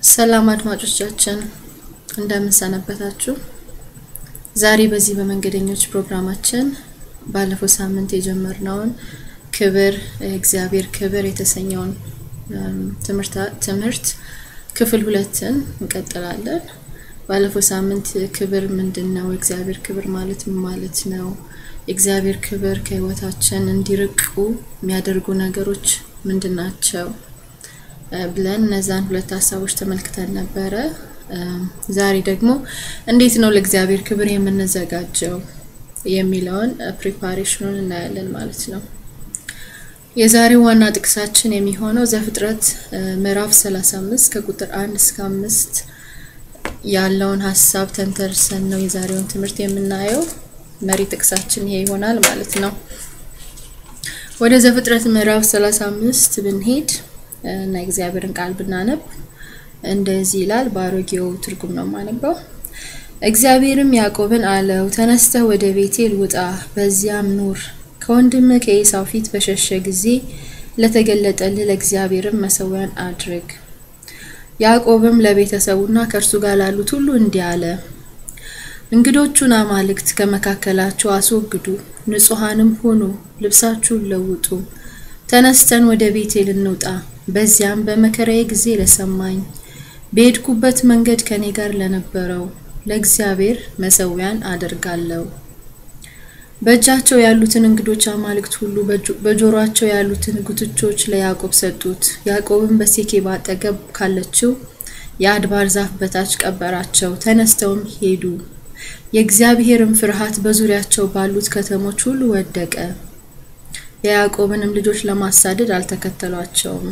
ሰላም አድማጮቻችን እንደምን ሰነበታችሁ? ዛሬ በዚህ በመንገደኞች ፕሮግራማችን ባለፈው ሳምንት የጀመርነውን ክብር እግዚአብሔር ክብር የተሰኘውን ትምህርት ክፍል ሁለትን እንቀጥላለን። ባለፈው ሳምንት ክብር ምንድን ነው? የእግዚአብሔር ክብር ማለት ምን ማለት ነው? የእግዚአብሔር ክብር ከህይወታችን እንዲርቁ የሚያደርጉ ነገሮች ምንድን ናቸው? ብለን እነዛን ሁለት ሀሳቦች ተመልክተን ነበረ። ዛሬ ደግሞ እንዴት ነው ለእግዚአብሔር ክብር የምንዘጋጀው የሚለውን ፕሪፓሬሽኑን እናያለን ማለት ነው። የዛሬው ዋና ጥቅሳችን የሚሆነው ዘፍጥረት ምዕራፍ 35 ከቁጥር አንድ እስከ አምስት ያለውን ሀሳብ ተንተርሰን ነው የዛሬውን ትምህርት የምናየው። መሪ ጥቅሳችን ይሄ ይሆናል ማለት ነው። ወደ ዘፍጥረት ምዕራፍ 35 ብንሄድ እና የእግዚአብሔርን ቃል ብናነብ እንደዚህ ይላል። በአሮጌው ትርጉም ነው የማነበው። እግዚአብሔርም ያዕቆብን አለው፣ ተነስተህ ወደ ቤቴል ውጣ፣ በዚያም ኑር። ከወንድም ከኤሳው ፊት በሸሸ ጊዜ ለተገለጠልህ ለእግዚአብሔርም መሰዊያን አድርግ። ያዕቆብም ለቤተሰቡና ከእርሱ ጋር ላሉት ሁሉ እንዲህ አለ፣ እንግዶቹን አማልክት ከመካከላቸው አስወግዱ፣ ንጹሐንም ሁኑ፣ ልብሳችሁን ለውጡ። ተነስተን ወደ ቤቴል እንውጣ፣ በዚያም በመከራዬ ጊዜ ለሰማኝ በሄድኩበት መንገድ ከኔ ጋር ለነበረው ለእግዚአብሔር መሰዊያን አደርጋለሁ። በእጃቸው ያሉትን እንግዶች አማልክት ሁሉ በጆሮአቸው ያሉትን ጉትቾች ለያዕቆብ ሰጡት። ያዕቆብም በሴኬባ አጠገብ ካለችው የአድባር ዛፍ በታች ቀበራቸው። ተነስተውም ሄዱ። የእግዚአብሔርም ፍርሃት በዙሪያቸው ባሉት ከተሞች ሁሉ ወደቀ። የያዕቆብንም ልጆች ለማሳደድ አልተከተሏቸውም።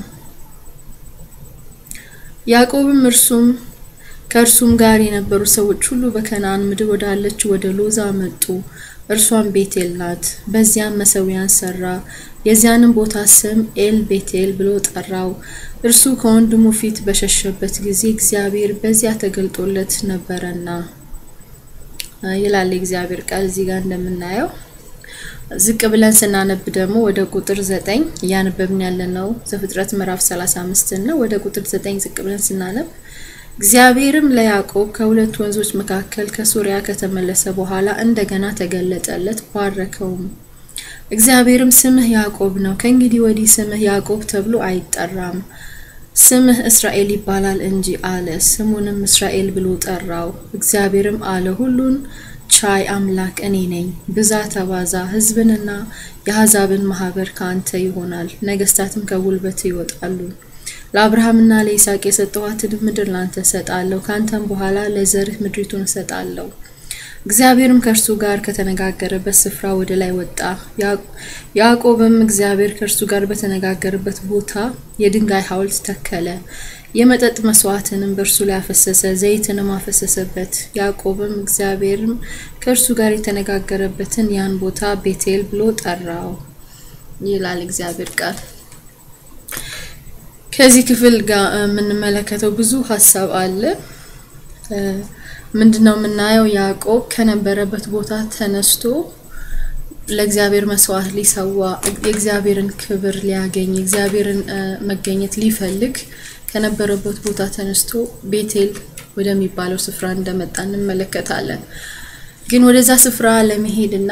ያዕቆብም እርሱም ከእርሱም ጋር የነበሩ ሰዎች ሁሉ በከነዓን ምድር ወዳለችው ወደ ሎዛ መጡ። እርሷም ቤቴል ናት። በዚያም መሰዊያን ሰራ። የዚያንም ቦታ ስም ኤል ቤቴል ብሎ ጠራው። እርሱ ከወንድሙ ፊት በሸሸበት ጊዜ እግዚአብሔር በዚያ ተገልጦለት ነበረና ይላል የእግዚአብሔር ቃል እዚህ ጋር እንደምናየው። ዝቅ ብለን ስናነብ ደግሞ ወደ ቁጥር ዘጠኝ እያነበብን ያለነው ዘፍጥረት ምዕራፍ 35 ነው። ወደ ቁጥር ዘጠኝ ዝቅ ብለን ስናነብ እግዚአብሔርም ለያዕቆብ ከሁለት ወንዞች መካከል ከሶሪያ ከተመለሰ በኋላ እንደገና ተገለጠለት፣ ባረከውም። እግዚአብሔርም ስምህ ያዕቆብ ነው፣ ከእንግዲህ ወዲህ ስምህ ያዕቆብ ተብሎ አይጠራም፣ ስምህ እስራኤል ይባላል እንጂ አለ። ስሙንም እስራኤል ብሎ ጠራው። እግዚአብሔርም አለ ሁሉን ቻይ አምላክ እኔ ነኝ፣ ብዛ ተባዛ፣ ሕዝብንና የአሕዛብን ማህበር ከአንተ ይሆናል፣ ነገስታትም ከጉልበት ይወጣሉ። ለአብርሃምና ለይስሐቅ የሰጠኋትን ምድር ላንተ እሰጣለሁ፣ ካንተም በኋላ ለዘርህ ምድሪቱን እሰጣለሁ። እግዚአብሔርም ከእርሱ ጋር ከተነጋገረበት ስፍራ ወደ ላይ ወጣ። ያዕቆብም እግዚአብሔር ከእርሱ ጋር በተነጋገረበት ቦታ የድንጋይ ሐውልት ተከለ። የመጠጥ መስዋዕትንም በእርሱ ላይ አፈሰሰ፣ ዘይትንም አፈሰሰበት። ያዕቆብም እግዚአብሔርም ከእርሱ ጋር የተነጋገረበትን ያን ቦታ ቤቴል ብሎ ጠራው ይላል እግዚአብሔር ቃል። ከዚህ ክፍል ጋር የምንመለከተው ብዙ ሀሳብ አለ። ምንድነው የምናየው? ያዕቆብ ከነበረበት ቦታ ተነስቶ ለእግዚአብሔር መስዋዕት ሊሰዋ የእግዚአብሔርን ክብር ሊያገኝ የእግዚአብሔርን መገኘት ሊፈልግ ከነበረበት ቦታ ተነስቶ ቤቴል ወደሚባለው ስፍራ እንደመጣ እንመለከታለን። ግን ወደዛ ስፍራ ለመሄድና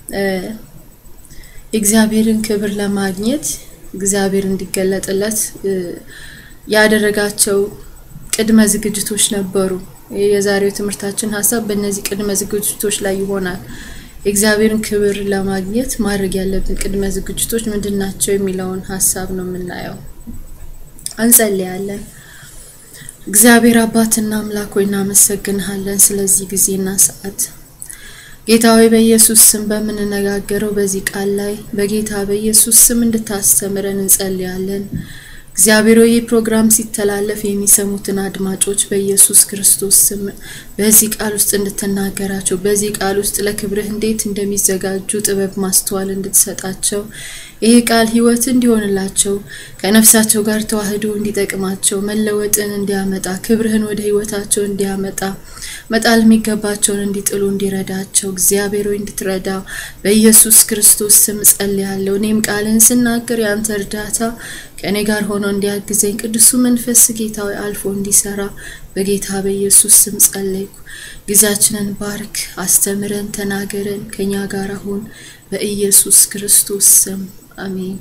የእግዚአብሔርን ክብር ለማግኘት እግዚአብሔር እንዲገለጥለት ያደረጋቸው ቅድመ ዝግጅቶች ነበሩ። የዛሬው ትምህርታችን ሀሳብ በእነዚህ ቅድመ ዝግጅቶች ላይ ይሆናል። የእግዚአብሔርን ክብር ለማግኘት ማድረግ ያለብን ቅድመ ዝግጅቶች ምንድን ናቸው የሚለውን ሀሳብ ነው የምናየው። እንጸልያለን። እግዚአብሔር አባትና አምላክ ሆይ እናመሰግንሃለን ስለዚህ ጊዜና ሰዓት ጌታ ሆይ በኢየሱስ ስም በምንነጋገረው በዚህ ቃል ላይ በጌታ በኢየሱስ ስም እንድታስተምረን እንጸልያለን። እግዚአብሔር ሆይ ይህ ፕሮግራም ሲተላለፍ የሚሰሙትን አድማጮች በኢየሱስ ክርስቶስ ስም በዚህ ቃል ውስጥ እንድትናገራቸው፣ በዚህ ቃል ውስጥ ለክብርህ እንዴት እንደሚዘጋጁ ጥበብ ማስተዋል እንድትሰጣቸው ይሄ ቃል ሕይወት እንዲሆንላቸው ከነፍሳቸው ጋር ተዋህዶ እንዲጠቅማቸው መለወጥን እንዲያመጣ ክብርህን ወደ ሕይወታቸው እንዲያመጣ መጣል የሚገባቸውን እንዲጥሉ እንዲረዳቸው እግዚአብሔር ሆይ እንድትረዳ በኢየሱስ ክርስቶስ ስም ጸልያለሁ። እኔም ቃልን ስናገር የአንተ እርዳታ ከእኔ ጋር ሆኖ እንዲያግዘኝ ቅዱሱ መንፈስ ጌታዊ አልፎ እንዲሰራ በጌታ በኢየሱስ ስም ጸለይኩ። ጊዜያችንን ባርክ፣ አስተምረን፣ ተናገረን፣ ከኛ ጋር አሁን በኢየሱስ ክርስቶስ ስም አሜን።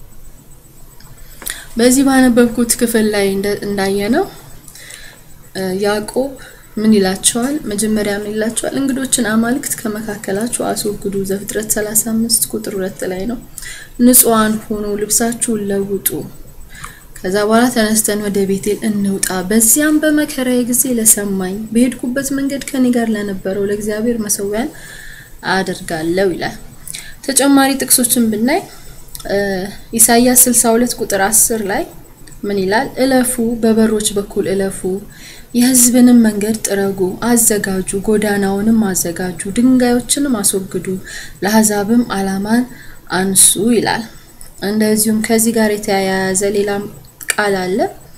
በዚህ ባነበብኩት ክፍል ላይ እንዳየነው ያዕቆብ ምን ይላቸዋል? መጀመሪያ ምን ይላቸዋል? እንግዶችን አማልክት ከመካከላችሁ አስወግዱ። ዘፍጥረት 35 ቁጥር ሁለት ላይ ነው። ንጹሐን ሁኑ፣ ልብሳችሁን ለውጡ። ከዛ በኋላ ተነስተን ወደ ቤቴል እንውጣ። በዚያም በመከራዬ ጊዜ ለሰማኝ በሄድኩበት መንገድ ከኔ ጋር ለነበረው ለእግዚአብሔር መሰዊያን አደርጋለሁ ይላል። ተጨማሪ ጥቅሶችን ብናይ ኢሳይያስ 62 ቁጥር 10 ላይ ምን ይላል? እለፉ፣ በበሮች በኩል እለፉ፣ የሕዝብንም መንገድ ጥረጉ፣ አዘጋጁ፣ ጎዳናውንም አዘጋጁ፣ ድንጋዮችንም አስወግዱ፣ ለአሕዛብም ዓላማን አንሱ ይላል። እንደዚሁም ከዚህ ጋር የተያያዘ ሌላም ቃል አለ።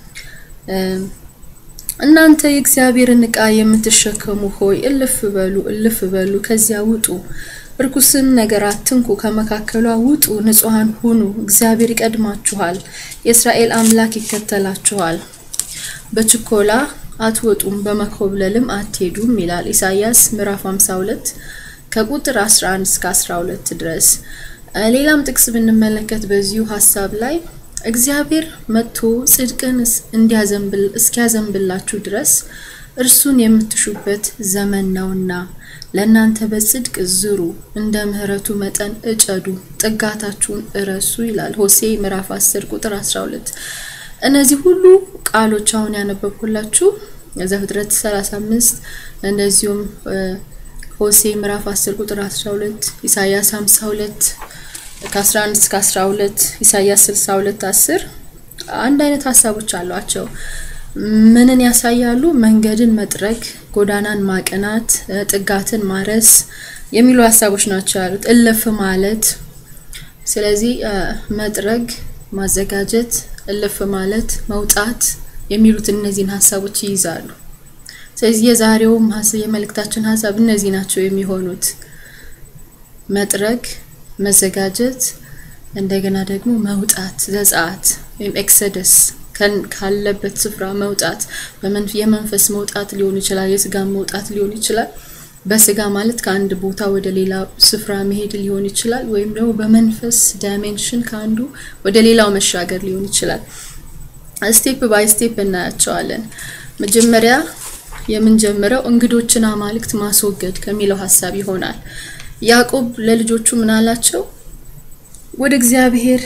እናንተ የእግዚአብሔርን ዕቃ የምትሸከሙ ሆይ እልፍ በሉ፣ እልፍ በሉ፣ ከዚያ ውጡ እርኩስን ነገር አትንኩ፣ ከመካከሏ ውጡ፣ ንጹሐን ሁኑ። እግዚአብሔር ይቀድማችኋል፣ የእስራኤል አምላክ ይከተላችኋል። በችኮላ አትወጡም፣ በመኮብለልም አትሄዱም ይላል ኢሳይያስ ምዕራፍ 52 ከቁጥር 11 እስከ 12 ድረስ። ሌላም ጥቅስ ብንመለከት በዚሁ ሀሳብ ላይ እግዚአብሔር መጥቶ ጽድቅን እስኪያዘንብላችሁ ድረስ እርሱን የምትሹበት ዘመን ነውና ለእናንተ በጽድቅ ዝሩ፣ እንደ ምሕረቱ መጠን እጨዱ፣ ጥጋታችሁን እረሱ ይላል ሆሴ ምዕራፍ 10 ቁጥር 12። እነዚህ ሁሉ ቃሎች አሁን ያነበብኩላችሁ ዘፍጥረት 35 እንደዚሁም ሆሴ ምዕራፍ 10 ቁጥር 12፣ ኢሳያስ 52 ከ11 እስከ 12፣ ኢሳያስ 62 10 አንድ አይነት ሀሳቦች አሏቸው። ምንን ያሳያሉ? መንገድን መጥረግ፣ ጎዳናን ማቅናት፣ ጥጋትን ማረስ የሚሉ ሀሳቦች ናቸው ያሉት። እልፍ ማለት ስለዚህ መጥረግ፣ ማዘጋጀት፣ እልፍ ማለት፣ መውጣት የሚሉት እነዚህን ሀሳቦች ይይዛሉ። ስለዚህ የዛሬውም የመልእክታችን ሀሳብ እነዚህ ናቸው የሚሆኑት መጥረግ፣ መዘጋጀት፣ እንደገና ደግሞ መውጣት ዘጸአት ወይም ኤክሰደስ ካለበት ስፍራ መውጣት የመንፈስ መውጣት ሊሆን ይችላል። የስጋ መውጣት ሊሆን ይችላል። በስጋ ማለት ከአንድ ቦታ ወደ ሌላ ስፍራ መሄድ ሊሆን ይችላል። ወይም ደግሞ በመንፈስ ዳይሜንሽን ከአንዱ ወደ ሌላው መሻገር ሊሆን ይችላል። ስቴፕ ባይ ስቴፕ እናያቸዋለን። መጀመሪያ የምንጀምረው እንግዶችን አማልክት ማስወገድ ከሚለው ሀሳብ ይሆናል። ያዕቆብ ለልጆቹ ምን አላቸው? ወደ እግዚአብሔር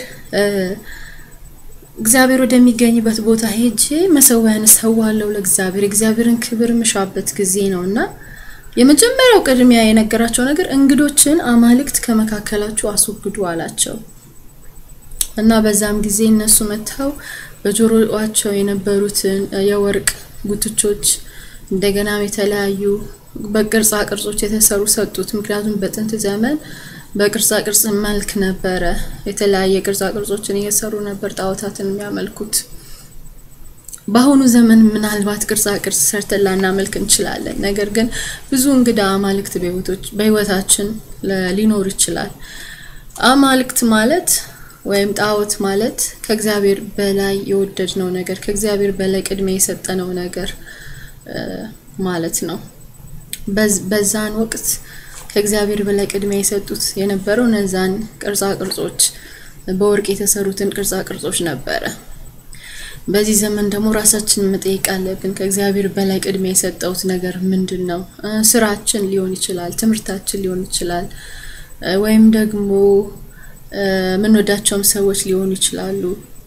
እግዚአብሔር ወደሚገኝበት ቦታ ሄጄ መሰዊያን እሰዋለሁ ለእግዚአብሔር እግዚአብሔርን ክብር ምሻበት ጊዜ ነው እና የመጀመሪያው ቅድሚያ የነገራቸው ነገር እንግዶችን አማልክት ከመካከላችሁ አስወግዱ አላቸው እና በዛም ጊዜ እነሱ መጥተው በጆሮአቸው የነበሩትን የወርቅ ጉትቾች እንደገናም የተለያዩ በቅርጻ ቅርጾች የተሰሩ ሰጡት። ምክንያቱም በጥንት ዘመን በቅርጻ ቅርጽ መልክ ነበረ። የተለያየ ቅርጻ ቅርጾችን እየሰሩ ነበር ጣዖታትን የሚያመልኩት። በአሁኑ ዘመን ምናልባት ቅርጻ ቅርጽ ሰርተን ላናመልክ እንችላለን። ነገር ግን ብዙ እንግዳ አማልክት በሕይወታችን ሊኖር ይችላል። አማልክት ማለት ወይም ጣዖት ማለት ከእግዚአብሔር በላይ የወደድነው ነገር ከእግዚአብሔር በላይ ቅድሚያ የሰጠነው ነገር ማለት ነው። በዛን ወቅት ከእግዚአብሔር በላይ ቅድሚያ የሰጡት የነበረው እነዛን ቅርጻ ቅርጾች በወርቅ የተሰሩትን ቅርጻ ቅርጾች ነበረ። በዚህ ዘመን ደግሞ ራሳችንን መጠየቅ አለብን። ከእግዚአብሔር በላይ ቅድሚያ የሰጠውት ነገር ምንድን ነው? ስራችን ሊሆን ይችላል፣ ትምህርታችን ሊሆን ይችላል፣ ወይም ደግሞ የምንወዳቸውም ሰዎች ሊሆኑ ይችላሉ፣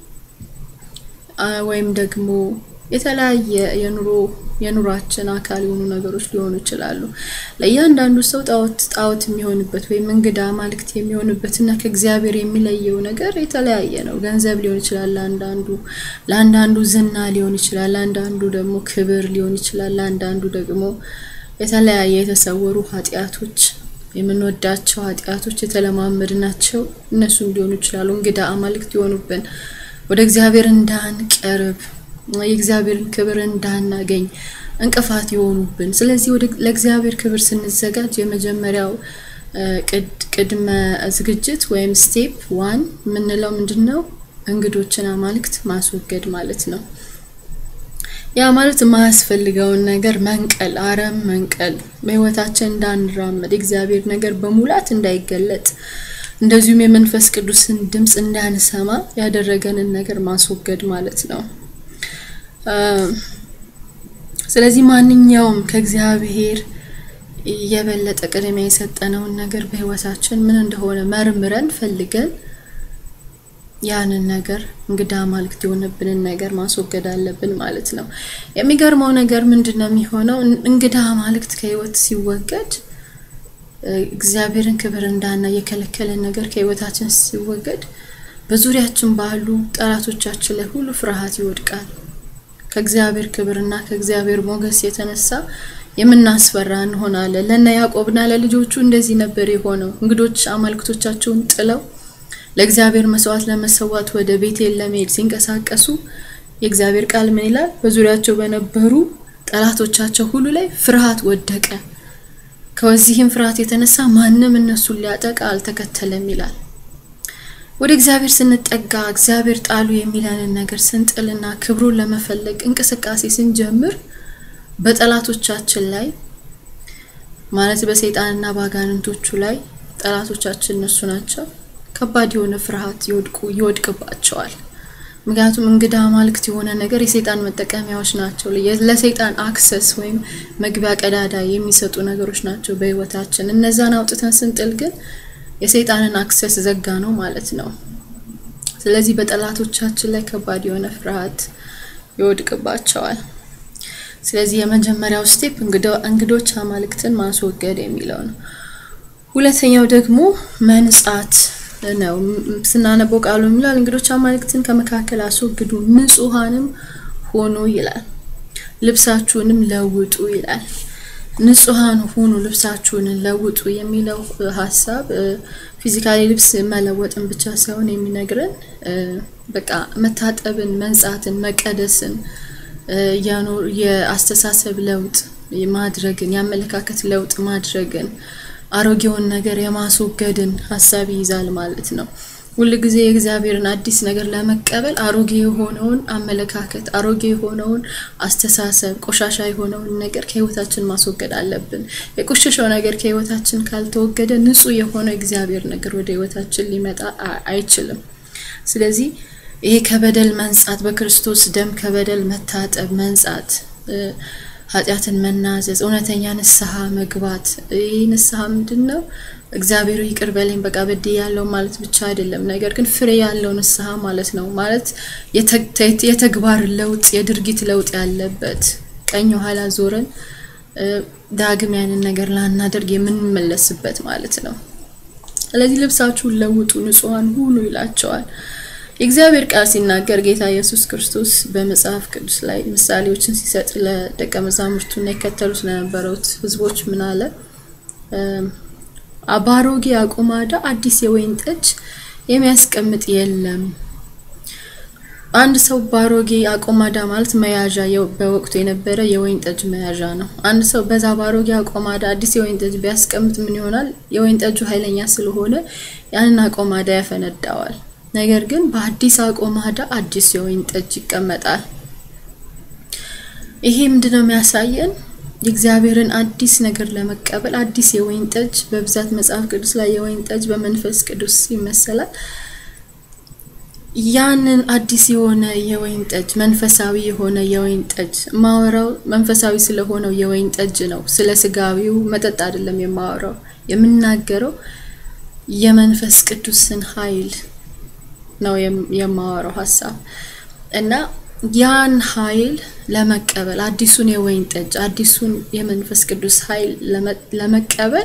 ወይም ደግሞ የተለያየ የኑሮ የኑሯችን አካል የሆኑ ነገሮች ሊሆኑ ይችላሉ። ለእያንዳንዱ ሰው ጣዖት ጣዖት የሚሆንበት ወይም እንግዳ አማልክት የሚሆንበት እና ከእግዚአብሔር የሚለየው ነገር የተለያየ ነው። ገንዘብ ሊሆን ይችላል ለአንዳንዱ፣ ለአንዳንዱ ዝና ሊሆን ይችላል፣ ለአንዳንዱ ደግሞ ክብር ሊሆን ይችላል፣ ለአንዳንዱ ደግሞ የተለያየ የተሰወሩ ኃጢአቶች የምንወዳቸው ኃጢአቶች የተለማመድናቸው እነሱም ሊሆኑ ይችላሉ። እንግዳ አማልክት የሆኑብን ወደ እግዚአብሔር እንዳንቀርብ የእግዚአብሔርን ክብር እንዳናገኝ እንቅፋት የሆኑብን። ስለዚህ ወደ ለእግዚአብሔር ክብር ስንዘጋጅ የመጀመሪያው ቅድመ ዝግጅት ወይም ስቴፕ ዋን የምንለው ምንድን ነው? እንግዶችን አማልክት ማስወገድ ማለት ነው። ያ ማለት የማያስፈልገውን ነገር መንቀል፣ አረም መንቀል፣ በህይወታችን እንዳንራመድ የእግዚአብሔር ነገር በሙላት እንዳይገለጥ፣ እንደዚሁም የመንፈስ ቅዱስን ድምፅ እንዳንሰማ ያደረገንን ነገር ማስወገድ ማለት ነው። ስለዚህ ማንኛውም ከእግዚአብሔር የበለጠ ቅድሚያ የሰጠነውን ነገር በህይወታችን ምን እንደሆነ መርምረን ፈልገን ያንን ነገር እንግዳ አማልክት የሆነብንን ነገር ማስወገድ አለብን ማለት ነው። የሚገርመው ነገር ምንድን ነው የሚሆነው? እንግዳ አማልክት ከህይወት ሲወገድ እግዚአብሔርን ክብር እንዳና የከለከለን ነገር ከህይወታችን ሲወገድ በዙሪያችን ባሉ ጠላቶቻችን ላይ ሁሉ ፍርሃት ይወድቃል። ከእግዚአብሔር ክብርና ከእግዚአብሔር ሞገስ የተነሳ የምናስፈራ እንሆናለን። ለነ ያዕቆብና ለልጆቹ እንደዚህ ነበር የሆነው። እንግዶች አማልክቶቻቸውን ጥለው ለእግዚአብሔር መስዋዕት ለመሰዋት ወደ ቤቴል ለመሄድ ሲንቀሳቀሱ የእግዚአብሔር ቃል ምን ይላል? በዙሪያቸው በነበሩ ጠላቶቻቸው ሁሉ ላይ ፍርሃት ወደቀ። ከዚህም ፍርሃት የተነሳ ማንም እነሱን ሊያጠቃ አልተከተለም ይላል። ወደ እግዚአብሔር ስንጠጋ እግዚአብሔር ጣሉ የሚለንን ነገር ስንጥልና ክብሩን ለመፈለግ እንቅስቃሴ ስንጀምር በጠላቶቻችን ላይ ማለት በሰይጣንና በአጋንንቶቹ ላይ ጠላቶቻችን እነሱ ናቸው። ከባድ የሆነ ፍርሃት ይወድቁ ይወድቅባቸዋል። ምክንያቱም እንግዳ አማልክት የሆነ ነገር የሰይጣን መጠቀሚያዎች ናቸው። ለሰይጣን አክሰስ ወይም መግቢያ ቀዳዳ የሚሰጡ ነገሮች ናቸው በህይወታችን። እነዛን አውጥተን ስንጥል ግን የሰይጣንን አክሰስ ዘጋ ነው ማለት ነው። ስለዚህ በጠላቶቻችን ላይ ከባድ የሆነ ፍርሃት ይወድቅባቸዋል። ስለዚህ የመጀመሪያው ስቴፕ እንግዶች አማልክትን ማስወገድ የሚለው ነው። ሁለተኛው ደግሞ መንጻት ነው። ስናነበው ቃሉ የሚላል እንግዶች አማልክትን ከመካከል አስወግዱ፣ ንጹሐንም ሆኑ ይላል። ልብሳችሁንም ለውጡ ይላል። ንጹሐን ሁኑ፣ ልብሳችሁን ለውጡ የሚለው ሀሳብ ፊዚካሊ ልብስ መለወጥን ብቻ ሳይሆን የሚነግረን በቃ መታጠብን፣ መንጻትን፣ መቀደስን የአስተሳሰብ ለውጥ ማድረግን የአመለካከት ለውጥ ማድረግን አሮጌውን ነገር የማስወገድን ሀሳብ ይይዛል ማለት ነው። ሁል ጊዜ የእግዚአብሔርን አዲስ ነገር ለመቀበል አሮጌ የሆነውን አመለካከት፣ አሮጌ የሆነውን አስተሳሰብ፣ ቆሻሻ የሆነውን ነገር ከህይወታችን ማስወገድ አለብን። የቆሸሸው ነገር ከህይወታችን ካልተወገደ ንጹህ የሆነ እግዚአብሔር ነገር ወደ ህይወታችን ሊመጣ አይችልም። ስለዚህ ይሄ ከበደል መንጻት፣ በክርስቶስ ደም ከበደል መታጠብ መንጻት ኃጢአትን መናዘዝ፣ እውነተኛ ንስሐ መግባት። ይህ ንስሐ ምንድን ነው? እግዚአብሔር ይቅር በለኝ በቃ በድ ያለው ማለት ብቻ አይደለም፣ ነገር ግን ፍሬ ያለው ንስሐ ማለት ነው። ማለት የተግባር ለውጥ፣ የድርጊት ለውጥ ያለበት ቀኝ ኋላ ዞረን ዳግም ያንን ነገር ላናደርግ የምንመለስበት ማለት ነው። ስለዚህ ልብሳችሁን ለውጡ፣ ንጹሐን ሁኑ ይላቸዋል። የእግዚአብሔር ቃል ሲናገር ጌታ ኢየሱስ ክርስቶስ በመጽሐፍ ቅዱስ ላይ ምሳሌዎችን ሲሰጥ ለደቀ መዛሙርቱና የከተሉት ለነበሩት ሕዝቦች ምን አለ? በአሮጌ አቁማዳ አዲስ የወይን ጠጅ የሚያስቀምጥ የለም። አንድ ሰው በአሮጌ አቆማዳ ማለት መያዣ በወቅቱ የነበረ የወይን ጠጅ መያዣ ነው። አንድ ሰው በዛ በአሮጌ አቆማዳ አዲስ የወይን ጠጅ ቢያስቀምጥ ምን ይሆናል? የወይን ጠጁ ኃይለኛ ስለሆነ ያንን አቆማዳ ያፈነዳዋል። ነገር ግን በአዲስ አቆማዳ አዲስ የወይን ጠጅ ይቀመጣል። ይሄ ምንድነው የሚያሳየን? የእግዚአብሔርን አዲስ ነገር ለመቀበል አዲስ የወይን ጠጅ በብዛት መጽሐፍ ቅዱስ ላይ የወይን ጠጅ በመንፈስ ቅዱስ ይመሰላል። ያንን አዲስ የሆነ የወይን ጠጅ መንፈሳዊ የሆነ የወይን ጠጅ ማወራው መንፈሳዊ ስለሆነው የወይን ጠጅ ነው። ስለ ስጋዊው መጠጥ አይደለም የማወራው። የምናገረው የመንፈስ ቅዱስን ኃይል ነው የማወራው ሀሳብ እና ያን ኃይል ለመቀበል አዲሱን የወይን ጠጅ አዲሱን የመንፈስ ቅዱስ ኃይል ለመቀበል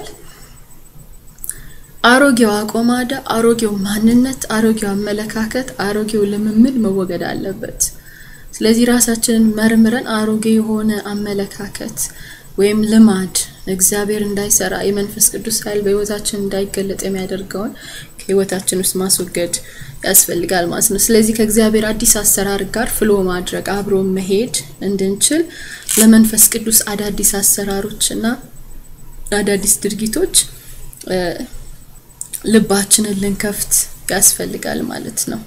አሮጌው አቆማዳ፣ አሮጌው ማንነት፣ አሮጌው አመለካከት፣ አሮጌው ልምምድ መወገድ አለበት። ስለዚህ ራሳችንን መርምረን አሮጌ የሆነ አመለካከት ወይም ልማድ እግዚአብሔር እንዳይሰራ የመንፈስ ቅዱስ ኃይል በህይወታችን እንዳይገለጥ የሚያደርገውን ከህይወታችን ውስጥ ማስወገድ ያስፈልጋል ማለት ነው። ስለዚህ ከእግዚአብሔር አዲስ አሰራር ጋር ፍሎ ማድረግ አብሮ መሄድ እንድንችል ለመንፈስ ቅዱስ አዳዲስ አሰራሮች እና አዳዲስ ድርጊቶች ልባችንን ልንከፍት ያስፈልጋል ማለት ነው።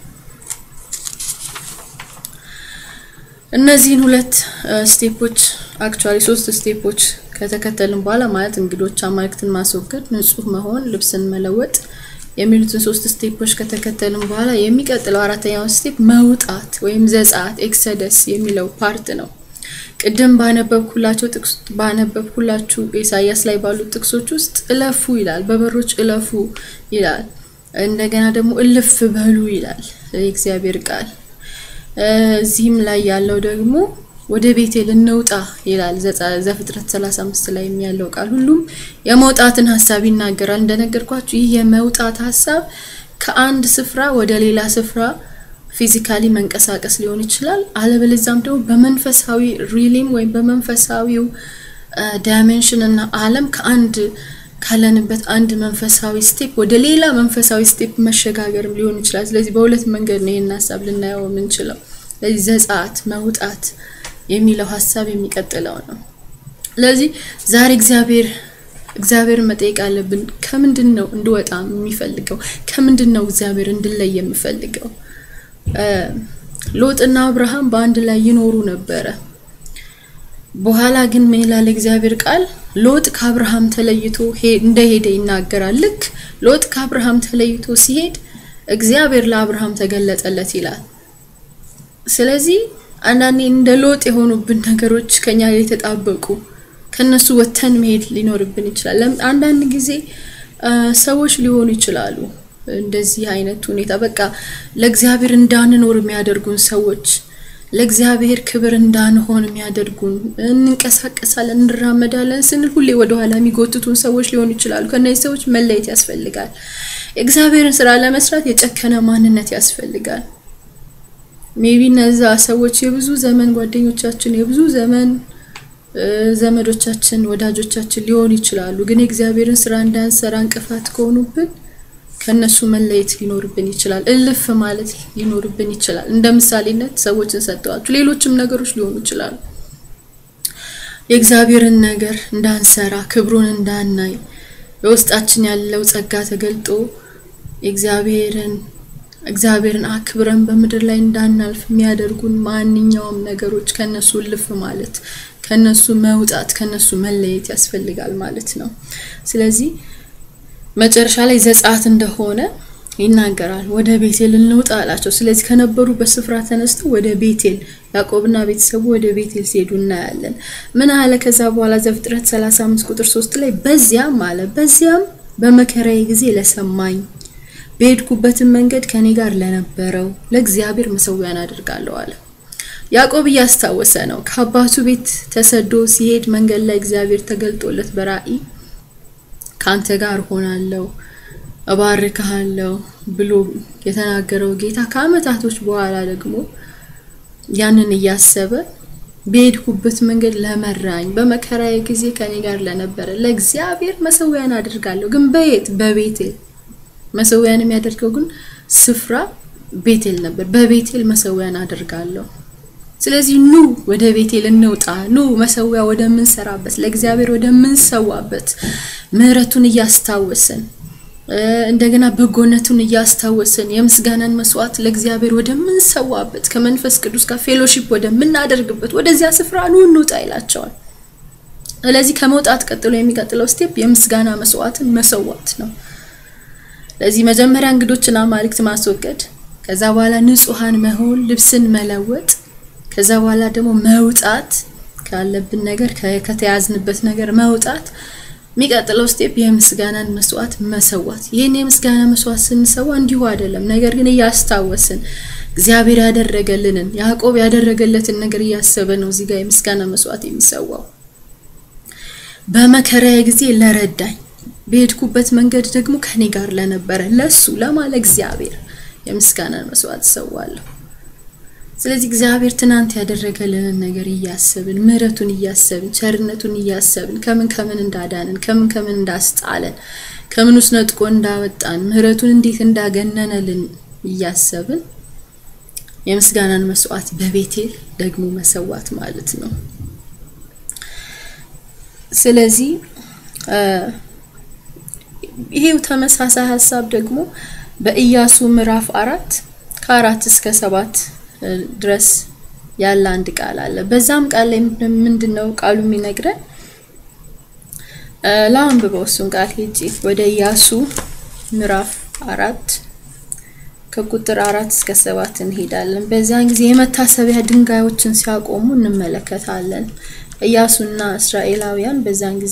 እነዚህን ሁለት ስቴፖች አክቹዋሊ ሶስት ስቴፖች ከተከተልን በኋላ ማለት እንግዶች አማልክትን ማስወገድ፣ ንጹህ መሆን፣ ልብስን መለወጥ የሚሉትን ሶስት ስቴፖች ከተከተልን በኋላ የሚቀጥለው አራተኛው ስቴፕ መውጣት ወይም ዘጸአት ኤክሰደስ የሚለው ፓርት ነው። ቅድም ባነበብኩላቸው ጥቅስ ባነበብኩላችሁ ኢሳያስ ላይ ባሉት ጥቅሶች ውስጥ እለፉ ይላል፣ በበሮች እለፉ ይላል። እንደገና ደግሞ እልፍ በሉ ይላል የእግዚአብሔር ቃል። እዚህም ላይ ያለው ደግሞ ወደ ቤቴል እንውጣ ይላል ዘፍጥረት 35 ላይ ያለው ቃል ሁሉም የመውጣትን ሀሳብ ይናገራል። እንደነገርኳችሁ ይህ የመውጣት ሀሳብ ከአንድ ስፍራ ወደ ሌላ ስፍራ ፊዚካሊ መንቀሳቀስ ሊሆን ይችላል። አለበለዚያም ደግሞ በመንፈሳዊ ሪሊም ወይም በመንፈሳዊው ዳይሜንሽን እና ዓለም ከአንድ ካለንበት አንድ መንፈሳዊ ስቴፕ ወደ ሌላ መንፈሳዊ ስቴፕ መሸጋገርም ሊሆን ይችላል። ስለዚህ በሁለት መንገድ ነው ይህን ሀሳብ ልናየው የምንችለው። ስለዚህ ዘጸአት መውጣት የሚለው ሀሳብ የሚቀጥለው ነው። ስለዚህ ዛሬ እግዚአብሔር እግዚአብሔርን መጠየቅ አለብን። ከምንድን ነው እንድወጣ የሚፈልገው? ከምንድን ነው እግዚአብሔር እንድለይ የምፈልገው? ሎጥና አብርሃም በአንድ ላይ ይኖሩ ነበረ። በኋላ ግን ምን ይላል እግዚአብሔር ቃል? ሎጥ ከአብርሃም ተለይቶ እንደሄደ ይናገራል። ልክ ሎጥ ከአብርሃም ተለይቶ ሲሄድ እግዚአብሔር ለአብርሃም ተገለጠለት ይላል። ስለዚህ አንዳንዴ እንደ ሎጥ የሆኑብን ነገሮች ከኛ ላይ የተጣበቁ ከነሱ ወተን መሄድ ሊኖርብን ይችላል። አንዳንድ ጊዜ ሰዎች ሊሆኑ ይችላሉ እንደዚህ አይነት ሁኔታ በቃ ለእግዚአብሔር እንዳንኖር የሚያደርጉን ሰዎች ለእግዚአብሔር ክብር እንዳንሆን የሚያደርጉን እንንቀሳቀሳለን፣ እንራመዳለን ስንል ሁሌ ወደኋላ የሚጎትቱን ሰዎች ሊሆኑ ይችላሉ። ከእነዚህ ሰዎች መለየት ያስፈልጋል። የእግዚአብሔርን ስራ ለመስራት የጨከነ ማንነት ያስፈልጋል። ሜቢ እነዛ ሰዎች የብዙ ዘመን ጓደኞቻችን፣ የብዙ ዘመን ዘመዶቻችን፣ ወዳጆቻችን ሊሆኑ ይችላሉ። ግን የእግዚአብሔርን ስራ እንዳንሰራ እንቅፋት ከሆኑብን ከነሱ መለየት ሊኖርብን ይችላል። እልፍ ማለት ሊኖርብን ይችላል። እንደ ምሳሌነት ሰዎችን ሰጠዋችሁ፣ ሌሎችም ነገሮች ሊሆኑ ይችላሉ። የእግዚአብሔርን ነገር እንዳንሰራ፣ ክብሩን እንዳናይ፣ በውስጣችን ያለው ጸጋ ተገልጦ የእግዚአብሔርን እግዚአብሔርን አክብረን በምድር ላይ እንዳናልፍ የሚያደርጉን ማንኛውም ነገሮች ከነሱ እልፍ ማለት ከነሱ መውጣት ከነሱ መለየት ያስፈልጋል ማለት ነው። ስለዚህ መጨረሻ ላይ ዘጸአት እንደሆነ ይናገራል። ወደ ቤቴል እንውጣ አላቸው። ስለዚህ ከነበሩበት ስፍራ ተነስተው ወደ ቤቴል ያዕቆብና ቤተሰቡ ወደ ቤቴል ሲሄዱ እናያለን። ምን አለ ከዛ በኋላ ዘፍጥረት 35 ቁጥር 3 ላይ በዚያም አለ በዚያም በመከራዬ ጊዜ ለሰማኝ በሄድኩበትን መንገድ ከኔ ጋር ለነበረው ለእግዚአብሔር መሰዊያን አድርጋለሁ አለ። ያዕቆብ እያስታወሰ ነው። ከአባቱ ቤት ተሰዶ ሲሄድ መንገድ ላይ እግዚአብሔር ተገልጦለት በራእይ ከአንተ ጋር ሆናለሁ እባርክሃለሁ ብሎ የተናገረው ጌታ ከዓመታቶች በኋላ ደግሞ ያንን እያሰበ በሄድኩበት መንገድ ለመራኝ በመከራዬ ጊዜ ከኔ ጋር ለነበረ ለእግዚአብሔር መሰዊያን አድርጋለሁ። ግን በየት በቤቴል መሰዊያን የሚያደርገው ግን ስፍራ ቤቴል ነበር። በቤቴል መሰዊያን አድርጋለሁ። ስለዚህ ኑ ወደ ቤቴል እንውጣ። ኑ መሰዊያ ወደምንሰራበት ለእግዚአብሔር ወደምንሰዋበት ምሕረቱን እያስታወስን እንደገና በጎነቱን እያስታወስን የምስጋናን መስዋዕት ለእግዚአብሔር ወደምንሰዋበት ከመንፈስ ቅዱስ ጋር ፌሎሺፕ ወደምናደርግበት ወደዚያ ስፍራ ኑ እንውጣ ይላቸዋል። ስለዚህ ከመውጣት ቀጥሎ የሚቀጥለው ስቴፕ የምስጋና መስዋዕትን መሰዋት ነው። ለዚህ መጀመሪያ እንግዶችን አማልክት ማስወገድ፣ ከዛ በኋላ ንጹሐን መሆን፣ ልብስን መለወጥ፣ ከዛ በኋላ ደግሞ መውጣት ካለብን ነገር ከተያዝንበት ነገር መውጣት የሚቀጥለው ስቴፕ የምስጋናን መስዋዕት መሰዋት። ይህን የምስጋና መስዋዕት ስንሰዋ እንዲሁ አይደለም፣ ነገር ግን እያስታወስን እግዚአብሔር ያደረገልንን ያዕቆብ ያደረገለትን ነገር እያሰበ ነው እዚህ ጋር የምስጋና መስዋዕት የሚሰዋው። በመከራዬ ጊዜ ለረዳኝ፣ በሄድኩበት መንገድ ደግሞ ከኔ ጋር ለነበረ ለሱ ለማለ እግዚአብሔር የምስጋናን መስዋዕት እሰዋለሁ። ስለዚህ እግዚአብሔር ትናንት ያደረገልንን ነገር እያሰብን ምሕረቱን እያሰብን ቸርነቱን እያሰብን ከምን ከምን እንዳዳንን ከምን ከምን እንዳስጣለን ከምን ውስጥ ነጥቆ እንዳወጣን ምሕረቱን እንዴት እንዳገነነልን እያሰብን የምስጋናን መስዋዕት በቤቴል ደግሞ መሰዋት ማለት ነው። ስለዚህ ይሄው ተመሳሳይ ሀሳብ ደግሞ በኢያሱ ምዕራፍ አራት ከአራት እስከ ሰባት ድረስ ያለ አንድ ቃል አለ። በዛም ቃል ላይ ምንድን ነው ቃሉ የሚነግረን? ላንብበው እሱን ቃል ሄጄ ወደ ኢያሱ ምዕራፍ አራት ከቁጥር አራት እስከ ሰባት እንሄዳለን። በዚያን ጊዜ የመታሰቢያ ድንጋዮችን ሲያቆሙ እንመለከታለን። ኢያሱና እስራኤላውያን በዛን ጊዜ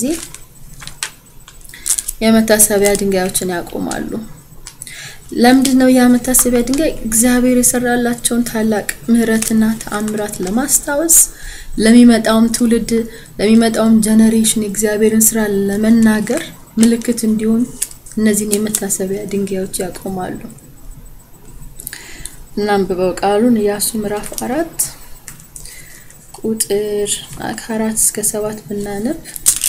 የመታሰቢያ ድንጋዮችን ያቆማሉ። ለምንድን ነው ያ መታሰቢያ ድንጋይ? እግዚአብሔር የሰራላቸውን ታላቅ ምሕረትና ተአምራት ለማስታወስ ለሚመጣውም ትውልድ ለሚመጣውም ጀነሬሽን የእግዚአብሔርን ስራ ለመናገር ምልክት እንዲሆን እነዚህን የመታሰቢያ ድንጋዮች ያቆማሉ። እናንብበው ቃሉን ኢያሱ ምዕራፍ አራት ቁጥር ከአራት እስከ ሰባት ብናነብ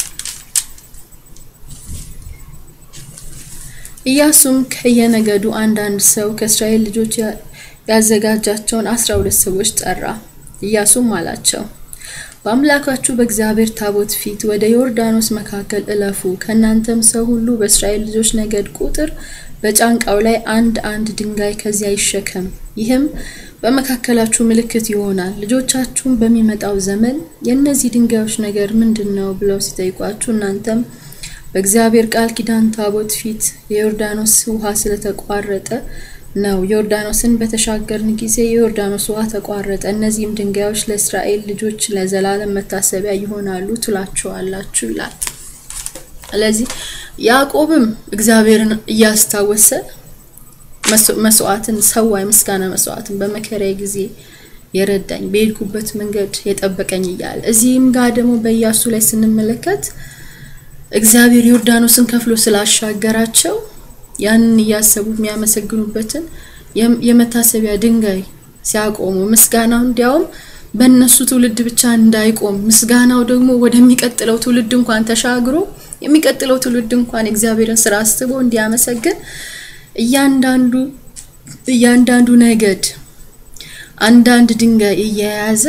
ኢያሱም ከየነገዱ አንዳንድ ሰው ከእስራኤል ልጆች ያዘጋጃቸውን አስራ ሁለት ሰዎች ጠራ። ኢያሱም አላቸው በአምላካችሁ በእግዚአብሔር ታቦት ፊት ወደ ዮርዳኖስ መካከል እለፉ። ከእናንተም ሰው ሁሉ በእስራኤል ልጆች ነገድ ቁጥር በጫንቃው ላይ አንድ አንድ ድንጋይ ከዚያ ይሸከም። ይህም በመካከላችሁ ምልክት ይሆናል። ልጆቻችሁም በሚመጣው ዘመን የእነዚህ ድንጋዮች ነገር ምንድን ነው ብለው ሲጠይቋችሁ እናንተም በእግዚአብሔር ቃል ኪዳን ታቦት ፊት የዮርዳኖስ ውሃ ስለተቋረጠ ነው። ዮርዳኖስን በተሻገርን ጊዜ የዮርዳኖስ ውሃ ተቋረጠ። እነዚህም ድንጋዮች ለእስራኤል ልጆች ለዘላለም መታሰቢያ ይሆናሉ ትላችኋላችሁ ይላል። ስለዚህ ያዕቆብም እግዚአብሔርን እያስታወሰ መስዋዕትን ሰዋ፣ የምስጋና መስዋዕትን በመከራዬ ጊዜ የረዳኝ በሄድኩበት መንገድ የጠበቀኝ እያለ እዚህም ጋር ደግሞ በኢያሱ ላይ ስንመለከት እግዚአብሔር ዮርዳኖስን ከፍሎ ስላሻገራቸው ያንን እያሰቡ የሚያመሰግኑበትን የመታሰቢያ ድንጋይ ሲያቆሙ ምስጋናው እንዲያውም በእነሱ ትውልድ ብቻ እንዳይቆም ምስጋናው ደግሞ ወደሚቀጥለው ትውልድ እንኳን ተሻግሮ የሚቀጥለው ትውልድ እንኳን የእግዚአብሔርን ስራ አስቦ እንዲያመሰግን እያንዳንዱ እያንዳንዱ ነገድ አንዳንድ ድንጋይ እየያዘ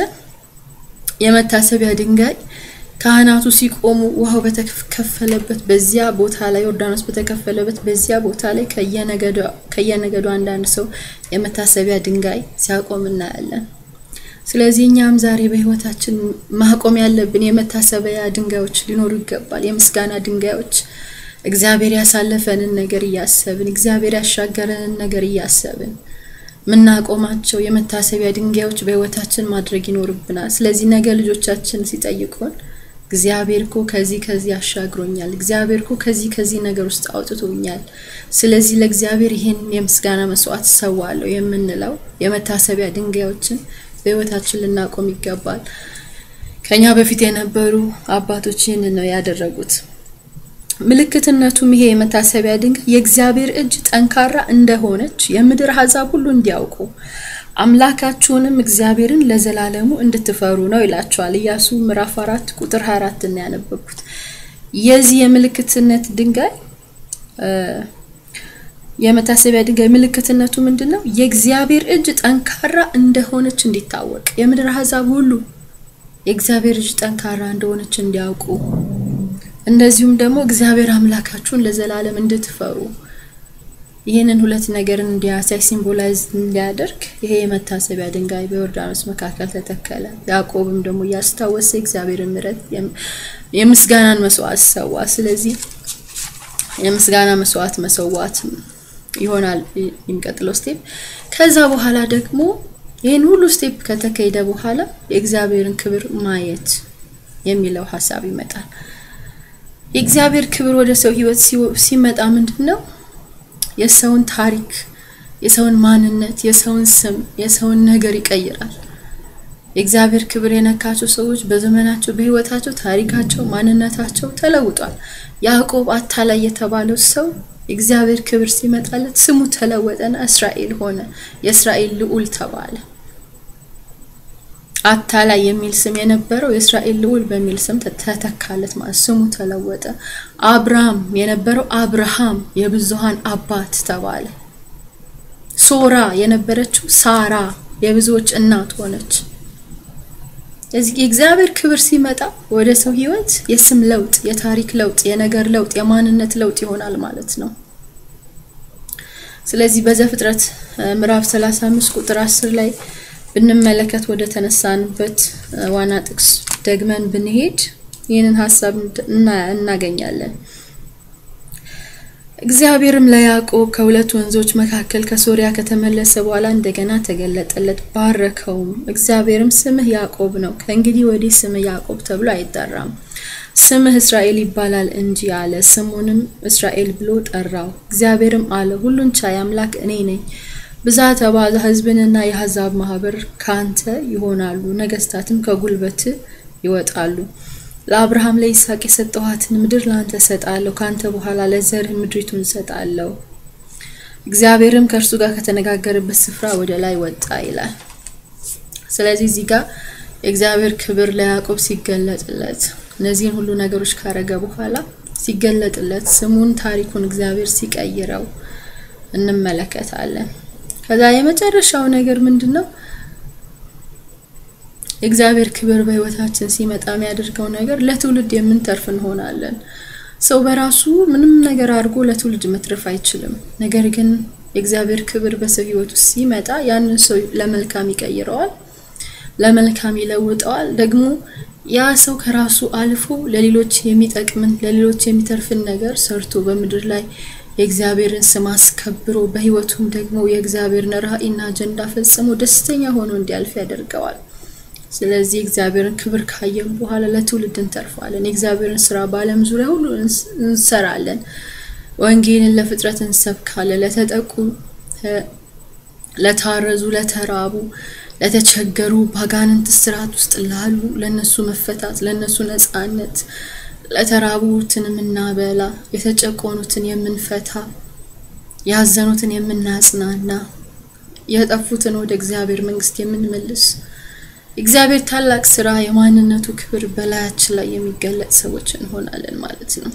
የመታሰቢያ ድንጋይ ካህናቱ ሲቆሙ ውሃው በተከፈለበት በዚያ ቦታ ላይ ዮርዳኖስ በተከፈለበት በዚያ ቦታ ላይ ከየነገዱ አንዳንድ ሰው የመታሰቢያ ድንጋይ ሲያቆም እናያለን። ስለዚህ እኛም ዛሬ በሕይወታችን ማቆም ያለብን የመታሰቢያ ድንጋዮች ሊኖሩ ይገባል። የምስጋና ድንጋዮች እግዚአብሔር ያሳለፈንን ነገር እያሰብን እግዚአብሔር ያሻገረንን ነገር እያሰብን ምናቆማቸው የመታሰቢያ ድንጋዮች በሕይወታችን ማድረግ ይኖርብናል። ስለዚህ ነገ ልጆቻችን ሲጠይቁን እግዚአብሔር እኮ ከዚህ ከዚህ አሻግሮኛል፣ እግዚአብሔር እኮ ከዚህ ከዚህ ነገር ውስጥ አውጥቶኛል፣ ስለዚህ ለእግዚአብሔር ይህን የምስጋና መስዋዕት ሰዋለሁ የምንለው የመታሰቢያ ድንጋዮችን በሕይወታችን ልናቆም ይገባል። ከኛ በፊት የነበሩ አባቶች ይህንን ነው ያደረጉት። ምልክትነቱም ይሄ የመታሰቢያ ድንጋይ የእግዚአብሔር እጅ ጠንካራ እንደሆነች የምድር አሕዛብ ሁሉ እንዲያውቁ አምላካችሁንም እግዚአብሔርን ለዘላለሙ እንድትፈሩ ነው ይላቸዋል። ኢያሱ ምዕራፍ አራት ቁጥር 24 እና ያነበብኩት የዚህ የምልክትነት ድንጋይ የመታሰቢያ ድንጋይ ምልክትነቱ ምንድን ነው? የእግዚአብሔር እጅ ጠንካራ እንደሆነች እንዲታወቅ የምድር አሕዛብ ሁሉ የእግዚአብሔር እጅ ጠንካራ እንደሆነች እንዲያውቁ እንደዚሁም ደግሞ እግዚአብሔር አምላካችሁን ለዘላለም እንድትፈሩ ይህንን ሁለት ነገርን እንዲያሳይ ሲምቦላይዝ እንዲያደርግ ይሄ የመታሰቢያ ድንጋይ በዮርዳኖስ መካከል ተተከለ። ያዕቆብም ደግሞ እያስታወሰ እግዚአብሔርን ምሕረት የምስጋናን መስዋዕት ሰዋ። ስለዚህ የምስጋና መስዋዕት መሰዋት ይሆናል የሚቀጥለው ስቴፕ። ከዛ በኋላ ደግሞ ይህን ሁሉ ስቴፕ ከተካሄደ በኋላ የእግዚአብሔርን ክብር ማየት የሚለው ሀሳብ ይመጣል። የእግዚአብሔር ክብር ወደ ሰው ሕይወት ሲመጣ ምንድን ነው? የሰውን ታሪክ፣ የሰውን ማንነት፣ የሰውን ስም፣ የሰውን ነገር ይቀይራል። የእግዚአብሔር ክብር የነካቸው ሰዎች በዘመናቸው በሕይወታቸው ታሪካቸው፣ ማንነታቸው ተለውጧል። ያዕቆብ አታላይ የተባለው ሰው የእግዚአብሔር ክብር ሲመጣለት ስሙ ተለወጠና እስራኤል ሆነ። የእስራኤል ልዑል ተባለ። አታላይ የሚል ስም የነበረው የእስራኤል ልዑል በሚል ስም ተተካለት ማለት ስሙ ተለወጠ። አብርሃም የነበረው አብርሃም የብዙሃን አባት ተባለ። ሶራ የነበረችው ሳራ የብዙዎች እናት ሆነች። እዚህ የእግዚአብሔር ክብር ሲመጣ ወደ ሰው ህይወት የስም ለውጥ፣ የታሪክ ለውጥ፣ የነገር ለውጥ፣ የማንነት ለውጥ ይሆናል ማለት ነው። ስለዚህ በዘፍጥረት ምዕራፍ 35 ቁጥር 10 ላይ ብንመለከት ወደ ተነሳንበት ዋና ጥቅስ ደግመን ብንሄድ ይህንን ሀሳብ እናገኛለን። እግዚአብሔርም ለያዕቆብ ከሁለት ወንዞች መካከል ከሶሪያ ከተመለሰ በኋላ እንደገና ተገለጠለት፣ ባረከውም። እግዚአብሔርም ስምህ ያዕቆብ ነው፣ ከእንግዲህ ወዲህ ስምህ ያዕቆብ ተብሎ አይጠራም፣ ስምህ እስራኤል ይባላል እንጂ አለ። ስሙንም እስራኤል ብሎ ጠራው። እግዚአብሔርም አለ፣ ሁሉን ቻይ አምላክ እኔ ነኝ ብዛት ተባዛ፣ ሕዝብንና የአሕዛብ ማህበር ካንተ ይሆናሉ፣ ነገስታትም ከጉልበት ይወጣሉ። ለአብርሃም ለይስሐቅ የሰጠኋትን ምድር ለአንተ እሰጣለሁ፣ ካንተ በኋላ ለዘርህ ምድሪቱን እሰጣለሁ። እግዚአብሔርም ከእርሱ ጋር ከተነጋገረበት ስፍራ ወደ ላይ ወጣ ይላል። ስለዚህ እዚህ ጋር የእግዚአብሔር ክብር ለያዕቆብ ሲገለጥለት እነዚህን ሁሉ ነገሮች ካረገ በኋላ ሲገለጥለት ስሙን ታሪኩን እግዚአብሔር ሲቀይረው እንመለከታለን። ከዛ የመጨረሻው ነገር ምንድን ነው? የእግዚአብሔር ክብር በህይወታችን ሲመጣ የሚያደርገው ነገር ለትውልድ የምንተርፍ እንሆናለን። ሰው በራሱ ምንም ነገር አድርጎ ለትውልድ መትረፍ አይችልም። ነገር ግን የእግዚአብሔር ክብር በሰው ህይወት ውስጥ ሲመጣ ያንን ሰው ለመልካም ይቀይረዋል፣ ለመልካም ይለውጠዋል። ደግሞ ያ ሰው ከራሱ አልፎ ለሌሎች የሚጠቅምን ለሌሎች የሚተርፍን ነገር ሰርቶ በምድር ላይ የእግዚአብሔርን ስም አስከብሮ በህይወቱም ደግሞ የእግዚአብሔርን ራዕይና አጀንዳ ፈጽሞ ደስተኛ ሆኖ እንዲያልፍ ያደርገዋል። ስለዚህ እግዚአብሔርን ክብር ካየን በኋላ ለትውልድ እንተርፋለን። የእግዚአብሔርን ስራ በዓለም ዙሪያ ሁሉ እንሰራለን። ወንጌልን ለፍጥረት እንሰብካለን። ለተጠቁ፣ ለታረዙ፣ ለተራቡ፣ ለተቸገሩ፣ በአጋንንት ስርዓት ውስጥ ላሉ ለነሱ መፈታት፣ ለነሱ ነጻነት ለተራቡትን የምናበላ የተጨቆኑትን የምንፈታ ያዘኑትን የምናጽናና የጠፉትን ወደ እግዚአብሔር መንግስት የምንመልስ እግዚአብሔር ታላቅ ስራ የማንነቱ ክብር በላያችን ላይ የሚገለጥ ሰዎች እንሆናለን ማለት ነው።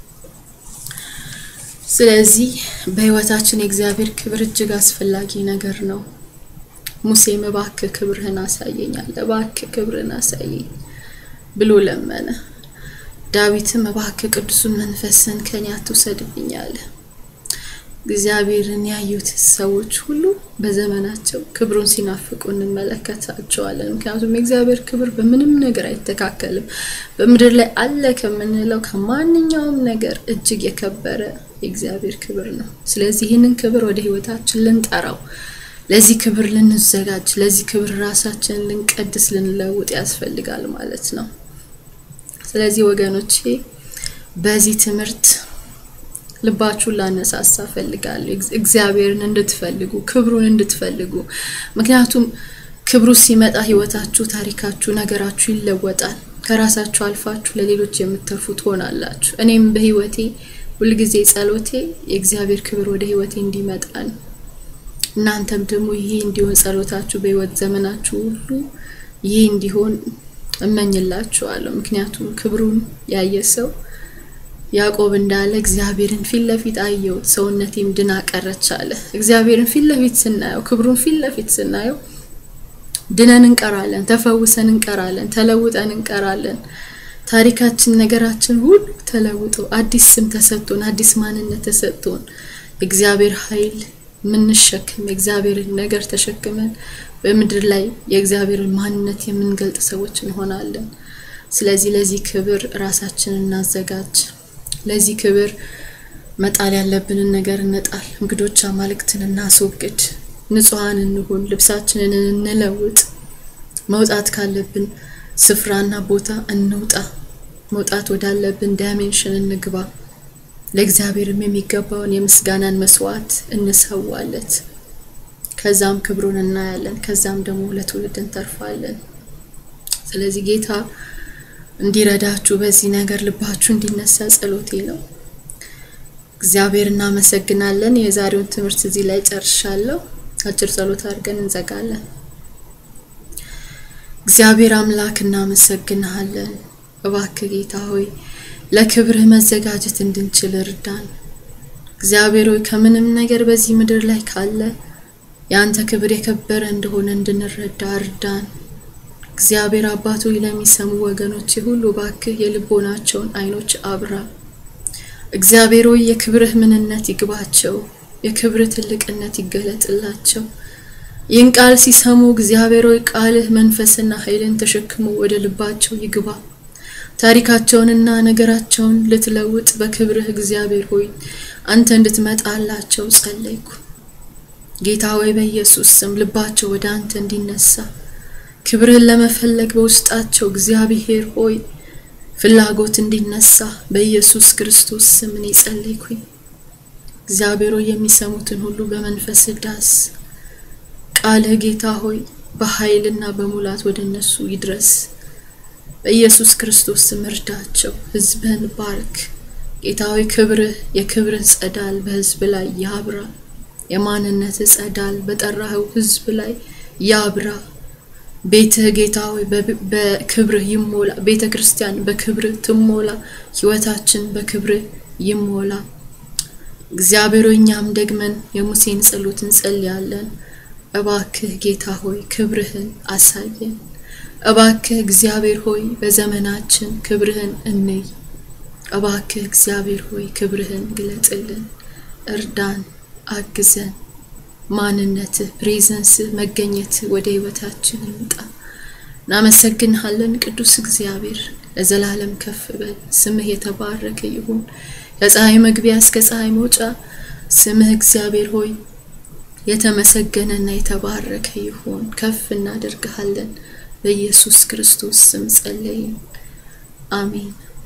ስለዚህ በህይወታችን የእግዚአብሔር ክብር እጅግ አስፈላጊ ነገር ነው። ሙሴም እባክህ ክብርህን አሳየኛል፣ እባክህ ክብርህን አሳየኝ ብሎ ለመነ። ዳዊትም እባክህ ቅዱሱን መንፈስን ከኔ አትውሰድብኝ አለ። እግዚአብሔርን ያዩት ሰዎች ሁሉ በዘመናቸው ክብሩን ሲናፍቁ እንመለከታቸዋለን። ምክንያቱም የእግዚአብሔር ክብር በምንም ነገር አይተካከልም። በምድር ላይ አለ ከምንለው ከማንኛውም ነገር እጅግ የከበረ የእግዚአብሔር ክብር ነው። ስለዚህ ይህንን ክብር ወደ ህይወታችን ልንጠራው፣ ለዚህ ክብር ልንዘጋጅ፣ ለዚህ ክብር ራሳችንን ልንቀድስ፣ ልንለውጥ ያስፈልጋል ማለት ነው። ስለዚህ ወገኖቼ በዚህ ትምህርት ልባችሁን ላነሳሳ ፈልጋለሁ። እግዚአብሔርን እንድትፈልጉ ክብሩን እንድትፈልጉ። ምክንያቱም ክብሩ ሲመጣ ህይወታችሁ፣ ታሪካችሁ፣ ነገራችሁ ይለወጣል። ከራሳችሁ አልፋችሁ ለሌሎች የምትተርፉ ትሆናላችሁ። እኔም በህይወቴ ሁልጊዜ ጸሎቴ የእግዚአብሔር ክብር ወደ ህይወቴ እንዲመጣ ነው። እናንተም ደግሞ ይሄ እንዲሆን ጸሎታችሁ በህይወት ዘመናችሁ ሁሉ ይህ እንዲሆን እመኝላችኋለሁ። ምክንያቱም ክብሩን ያየ ሰው ያዕቆብ እንዳለ እግዚአብሔርን ፊት ለፊት አየሁት፣ ሰውነቴም ድና ቀረች አለ። እግዚአብሔርን ፊት ለፊት ስናየው፣ ክብሩን ፊት ለፊት ስናየው ድነን እንቀራለን፣ ተፈውሰን እንቀራለን፣ ተለውጠን እንቀራለን። ታሪካችን፣ ነገራችን ሁሉ ተለውጦ አዲስ ስም ተሰጥቶን አዲስ ማንነት ተሰጥቶን እግዚአብሔር ኃይል የምንሸክም የእግዚአብሔርን ነገር ተሸክመን በምድር ላይ የእግዚአብሔርን ማንነት የምንገልጥ ሰዎች እንሆናለን። ስለዚህ ለዚህ ክብር ራሳችንን እናዘጋጅ። ለዚህ ክብር መጣል ያለብንን ነገር እንጣል። እንግዶች አማልክትን እናስወግድ። ንጹሐን እንሁን። ልብሳችንን እንለውጥ። መውጣት ካለብን ስፍራና ቦታ እንውጣ። መውጣት ወዳለብን ዳይሜንሽን እንግባ። ለእግዚአብሔርም የሚገባውን የምስጋናን መስዋዕት እንሰዋለት። ከዛም ክብሩን እናያለን። ከዛም ደግሞ ለትውልድ እንተርፋለን። ስለዚህ ጌታ እንዲረዳችሁ በዚህ ነገር ልባችሁ እንዲነሳ ጸሎቴ ነው። እግዚአብሔር እናመሰግናለን። የዛሬውን ትምህርት እዚህ ላይ ጨርሻለሁ። አጭር ጸሎት አድርገን እንዘጋለን። እግዚአብሔር አምላክ እናመሰግንሃለን። እባክህ ጌታ ሆይ ለክብርህ መዘጋጀት እንድንችል እርዳን። እግዚአብሔር ሆይ ከምንም ነገር በዚህ ምድር ላይ ካለ የአንተ ክብር የከበረ እንደሆነ እንድንረዳ እርዳን። እግዚአብሔር አባት ሆይ ለሚሰሙ ወገኖች ሁሉ እባክህ የልቦናቸውን አይኖች አብራ። እግዚአብሔር ሆይ የክብርህ ምንነት ይግባቸው፣ የክብርህ ትልቅነት ይገለጥላቸው። ይህን ቃል ሲሰሙ እግዚአብሔር ሆይ ቃልህ መንፈስና ኃይልን ተሸክሞ ወደ ልባቸው ይግባ። ታሪካቸውንና ነገራቸውን ልትለውጥ በክብርህ እግዚአብሔር ሆይ አንተ እንድትመጣላቸው ጸለይኩ። ጌታ ሆይ በኢየሱስ ስም ልባቸው ወደ አንተ እንዲነሳ ክብርህን ለመፈለግ በውስጣቸው እግዚአብሔር ሆይ ፍላጎት እንዲነሳ በኢየሱስ ክርስቶስ ስም እኔ ጸለይኩኝ። እግዚአብሔር ሆይ የሚሰሙትን ሁሉ በመንፈስ ዳስ ቃልህ ጌታ ሆይ በኃይልና በሙላት ወደ እነሱ ይድረስ። በኢየሱስ ክርስቶስ ስም እርዳቸው። ሕዝብህን ባርክ። ጌታ ሆይ ክብርህ የክብርህ ጸዳል በሕዝብ ላይ ያብራ። የማንነትህ ጸዳል በጠራኸው ሕዝብ ላይ ያብራ። ቤትህ ጌታ ሆይ በክብርህ ይሞላ። ቤተ ክርስቲያን በክብርህ ትሞላ። ሕይወታችን በክብርህ ይሞላ። እግዚአብሔር ሆይ እኛም ደግመን የሙሴን ጸሎት እንጸልያለን። እባክህ ጌታ ሆይ ክብርህን አሳየን። እባክህ እግዚአብሔር ሆይ በዘመናችን ክብርህን እንይ። እባክህ እግዚአብሔር ሆይ ክብርህን ግለጥልን፣ እርዳን፣ አግዘን። ማንነትህ፣ ፕሬዘንስህ፣ መገኘትህ ወደ ህይወታችን ይምጣ። እናመሰግንሃለን ቅዱስ እግዚአብሔር፣ ለዘላለም ከፍ በል። ስምህ የተባረከ ይሁን። ከፀሐይ መግቢያ እስከ ፀሐይ መውጫ ስምህ እግዚአብሔር ሆይ የተመሰገነና የተባረከ ይሁን። ከፍ እናደርግሃለን። በኢየሱስ ክርስቶስ ስም ጸለይን። አሜን።